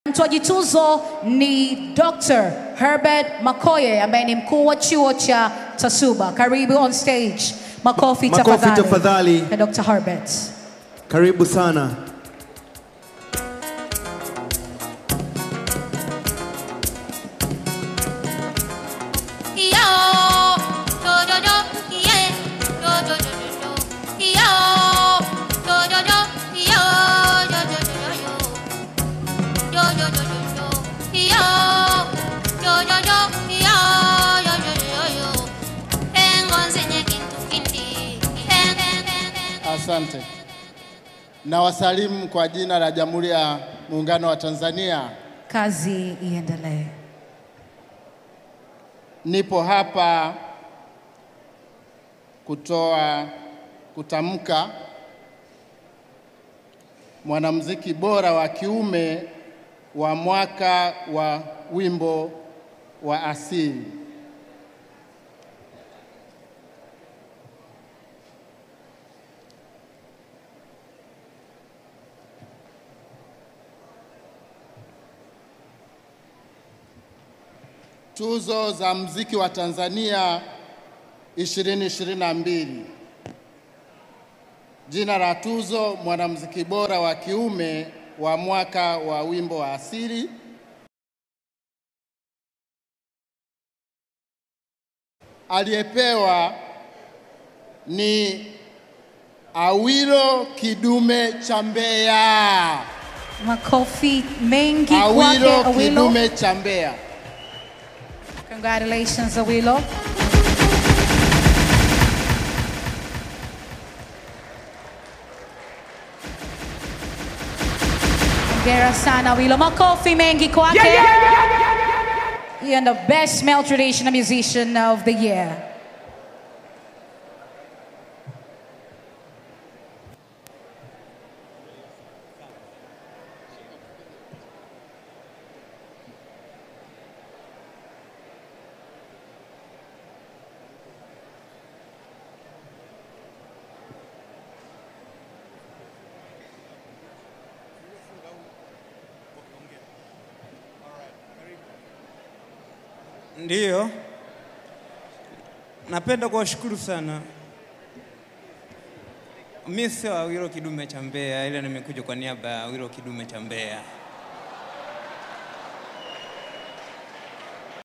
Mtoaji tuzo ni Dr. Herbert Makoye ambaye ni mkuu wa chuo cha Tasuba. Karibu on stage. Makofi Ma- makofi tafadhali. tafadhali. Kwa Dr. Herbert. Karibu sana. Asante. Na wasalimu kwa jina la Jamhuri ya Muungano wa Tanzania. Kazi iendelee. Nipo hapa kutoa kutamka mwanamuziki bora wa kiume wa mwaka wa wimbo wa asili. Tuzo za mziki wa Tanzania 2022. Jina la tuzo mwanamuziki bora wa kiume wa mwaka wa wimbo wa asili. Aliyepewa ni Awilo Kidume cha Mbeya. Makofi mengi kwake Awilo Awilo. Kidume cha Mbeya. Congratulations Awilo. Hongera sana Awilo. Makofi mengi kwake. You're the best male traditional musician of the year. Ndiyo, napenda kuwashukuru sana. Mi sio Awilo Kidume cha Mbeya, ila nimekuja kwa niaba ya Awilo Kidume cha Mbeya.